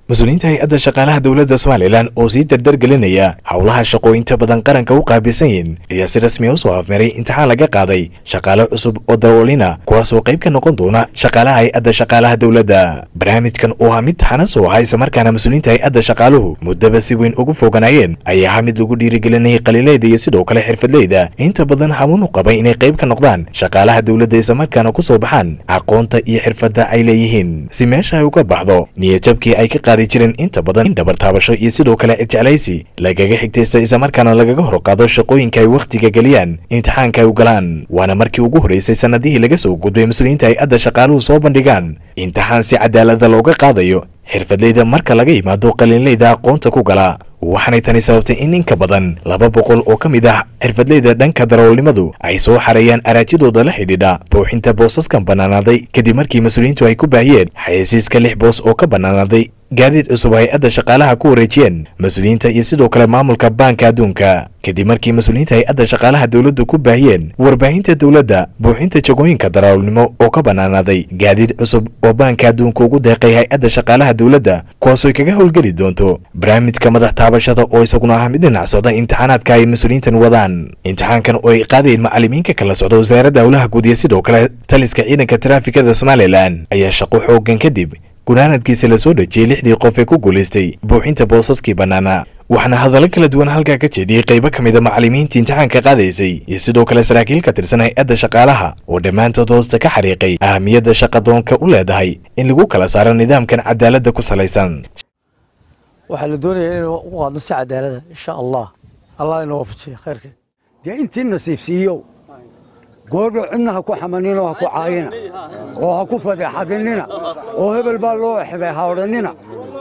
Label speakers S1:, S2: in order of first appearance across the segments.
S1: mas-uuliyiinta hay-adda shaqaalaha dowladda somalilan oo sii dardargelinaya howlaha shaqooyinta badan qaranka u qaabilsan yihin ayaa si rasmiya usoo afmeeray imtixaan laga qaaday shaqaale cusub oo daroolina kuwaasoo qayb ka noqon doona shaqaalaha hay-adda shaqaalaha dowladda barnaamijkan oo ah mid taxanas oo ahaa islamarkaana mas-uuliyiinta hay-adda shaqaaluhu muddaba si weyn ugu foganayeen ayaa ahaa mid lagu dhiirigelinayay qaliileyda iyo sidoo kale xirfadleyda inta badan hamuun u qabay inay qayb ka noqdaan shaqaalaha dowladda islamarkaana ku soo baxaan aqoonta iyo xirfadda ay leeyihiin si meesha ay uga baxdo niyadjabkii ay ka qaadi jireen inta badan in dhabar taabasho iyo sidoo kale jeclaysi lagaga xigtaysta islamarkaana lagaga hor qaado shaqooyinka ay wakhtiga geliyaan imtixaanka ay u galaan waana markii ugu horreysay sannadihii laga soo gudbay mas-uuliyiinta hay-adda shaqaaluhu soo bandhigaan imtixaan si cadaalada looga qaadayo xirfadleyda marka laga yimaado qaliinleyda aqoonta ku gala waxaanay tani sababtay in in ka badan laba boqol oo ka mid ah xirfadleyda dhanka daroolnimadu ay soo xareeyaan araajidooda la xidhiidha buuxinta boosaskan bannaanaaday kadib markii mas-uuliyiintu ay ku baahiyeen xayeysiiska lix boos oo ka bannaanaaday gaadiid cusub hay-adda shaqaalaha ku wareejiyeen mas-uuliyiinta iyo sidoo kale maamulka baanka adduunka kadib markii mas-uuliyiinta hay-adda shaqaalaha dowladdu ku baahiyeen warbaahinta dowladda buuxinta jagooyinka daroolnimo oo ka bannaanaaday gaadiid cusub oo baanka adduunka ugu deeqay hay-adda shaqaalaha dowladda kuwaasooy kaga howlgeli doonto barnaamijka madax taabashada oo isaguna ah mid dhinac socda imtixaanaadka ay mas-uuliyiintan wadaan imtixaankan oo ay qaadayeen macalimiinka kala socda wasaaradda howlaha guud iyo sidoo kale taliska ciidanka taraafikada somalilan ayaa shaqo xoogan kadib gunaanadkiisa la soo dhejiyey lixdii qof ee ku guulaystay buuxinta boosaskii bannaana waxaana hadallo kala duwan halkaa ka jeediyey qaybo ka mida macalimiinta imtixaanka qaadaysay iyo sidoo kale saraakiil ka tirsan hay-adda shaqaalaha oo dhammaantood hoosta ka xariiqay ahamiyadda shaqadoonka u leedahay in lagu kala saaro nidaamkan cadaaladda ku salaysan
S2: waxaa la doonayaa inaynu u qaadno si cadaalada insha allah allah inoo waafajiya khayrkeed
S3: dee intii nasiibsiiyow goordho cidna ha ku xamaninoo ha ku caayina oo ha ku fadeexadinina oo hebel baa loo exday ha odhannina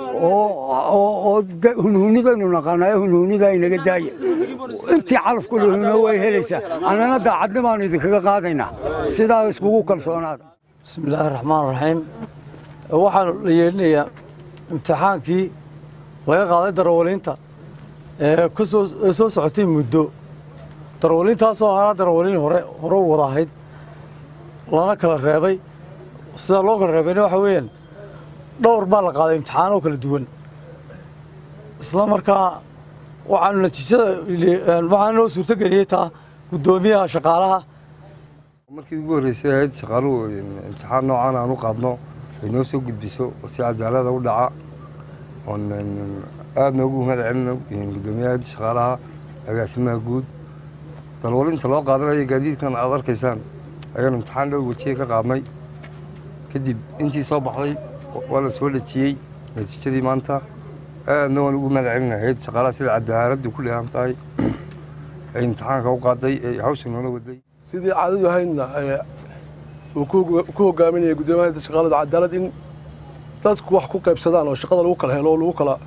S3: oo hunhuunidaynu naqaanayo hunhuunida inaga daaya intii calafku lahuno way helaysaa annana daacadnimaanu idinkaga qaadaynaa sidaa iskugu kalsoonaada
S2: bismi illaahi raxmaan raxiim waxaanu la yeelinayaa imtixaankii laga qaaday darawaliinta ee kasoo soo socotay muddo darawaliintaasoo ahaa darawaliin hore hore u wada ahayd lana kala reebay sidaa loo kala reebayna waxa weeyaan dhowr baa la qaaday imtixaan oo kala duwan isla markaa waxaanu natiijada waxaana noo suurtogeliyey taa guddoomiyaha shaqaalaha
S4: markii ugu horreysay ahayd shaqaaluhu imtixaan noocan aan u qaadno ay noo soo gudbiso oo si cadaalada u dhaca oon aad noogu mahad celino guddoomiyaha shaqaalaha agaasimaha guud dalwalinta loo qaadanayo gaadiidkan aad arkaysaan ayaanu imtixaan dhowr wejiye ka qaadnay kadib intii soo baxday waa la soo dhejiyey natiijadii maanta aadna waan ugu mahad celinahayd shaqaalaha sida cadaaladdu ku dheehan tahay ay imtixaanka u qaaday ee hawsha noola waday
S5: sidii caadadu ahaydna uu ku hogaaminaya guddoomiyaha shaqaalada cadaalad in dadku wax ku qaybsadaan oo shaqada lagu kala helo oo lagu kala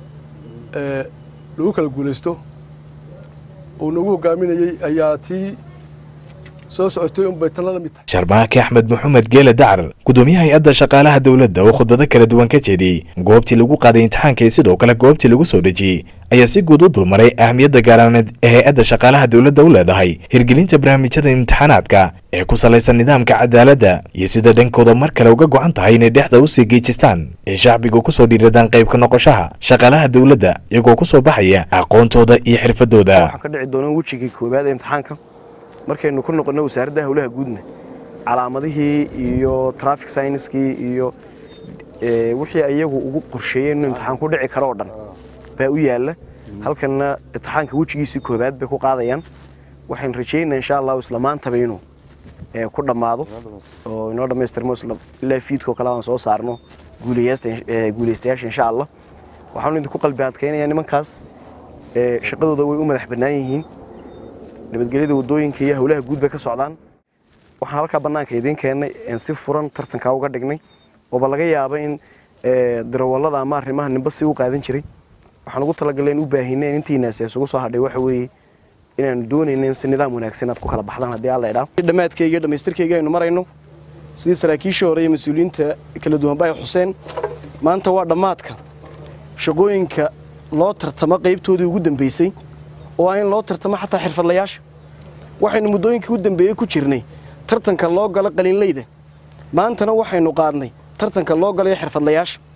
S5: lagu kala guulaysto uu nagu hogaaminayey ayaa tii soo socotay unbay tanla la mid tahay
S1: sharmaake axmed maxamed geele dacar guddoomiyaha hay-adda shaqaalaha dowladda oo khudbado kala duwan ka jeediyey goobtii lagu qaaday imtixaanka iyo sidoo kale goobtii lagu soo dhejiyey ayaa si guud u dulmaray ahamiyadda gaaraaneed ee hay-adda shaqaalaha dowladda u leedahay hirgelinta barnaamijyada imtixaanaadka ee ku salaysan nidaamka cadaaladda iyo sida dhankooda mar kale uga go'an tahay inay dhexda usii geejistaan ee shacbigu ku soo dhiiradaan qayb ka noqoshaha shaqaalaha dowladda iyagoo ku soo baxaya aqoontooda iyo xirfadooda
S6: waxaa ka dhici doona wejigii koowaad ee imtixaanka markaynu ku noqonno wasaaradda howlaha guudna calaamadihii iyo traffic synskii iyo wixii iyagu ugu qorsheeyeen inuu imtixaan ku dhici karo oo dhan baa u yaalla halkanna imtixaanka wejigiisii koowaad bay ku qaadayaan waxaynu rajaynaa insha allahu isla maantaba inuu ku dhammaado oo inoo dhammaystirmo ilaa fiidkoo kale aan soo saarno guulaystayaasha insha allah waxaanu idinku qalbi adkaynayaa nimankaas shaqadooda way u madax bannaan yihiin nabadgelyada waddooyinka iyo howlaha guud bay ka socdaan waxaan halkaa bannaanka idiin keennay en si furan tartankaa uga dhignay ooba laga yaaba in darawallada ama arrimaha nimba si u qaadan jiray waxaan ugu talagalay in u baahineen intiinaasi isugu soo hadhay waxa weeye inaanu doonayna in si nidaam wanaagsan aad ku kala baxdaan haddii alla idhaa dhammaadkayga iyo dhammaystirkayga aynu marayno sidii saraakiishii hore iyo mas-uuliyiinta kala duwanba ay xuseen maanta waa dhammaadka shaqooyinka loo tartamo qaybtoodii ugu dambaysay oo ah in loo tartamo xataa xirfadlayaasha waxaynu muddooyinkii u dambeeyey ku jirnay tartanka loo galo qaliinleyda maantana waxaynu qaadnay tartanka loo galayo xirfadlayaasha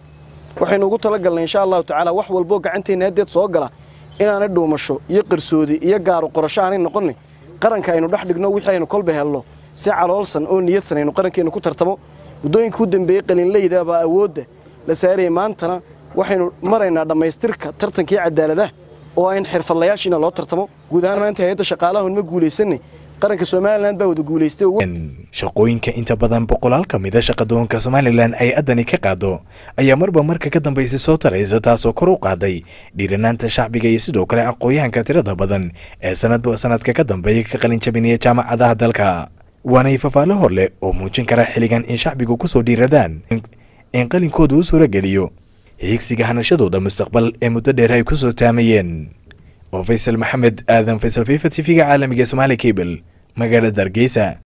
S6: waxaynu ugu talagalnay insha allahu tacaala wax walboo gacanteenna haddeed soo gala inaanay dhuumasho iyo qarsoodi iyo gaaro qorasho aanay noqonin qaranka aynu dhex dhigno wixii aynu kolba helno si caloolsan oo niyadsan aynu qarankeennu ku tartamo muddooyinka u dambeeyey qalinleyda baa awoodda la saarayay maantana waxaynu maraynaa dhammaystirka tartankii cadaaladaha oo ayn xirfadlayaashiina loo tartamo guud ahaan maanta hay-adda shaqaalahun ma guulaysanay qaranka somalilan baa wada guulaystay
S1: shaqooyinka inta badan boqolaal ka mida shaqadoonka somalilan ay addani ka qaado ayaa marba marka ka dambaysa soo taraysa taasoo kor u qaaday dhiiranaanta shacbiga iyo sidoo kale aqooyahanka tirada badan ee sanadba sanadka ka dambeeya ka qalin jabinaya jaamacadaha dalka waanay fafaalo hor leh oo muujin kara xilligan in shacbigu kusoo dhiiradaan in qalinkooda u suura geliyo higsiga hanashadooda mustaqbal ee muddo dheer ay ku soo taamayeen oo faysal maxamed aadan faysal fifa t v-ga caalamiga somaali cable magaalada hargeysa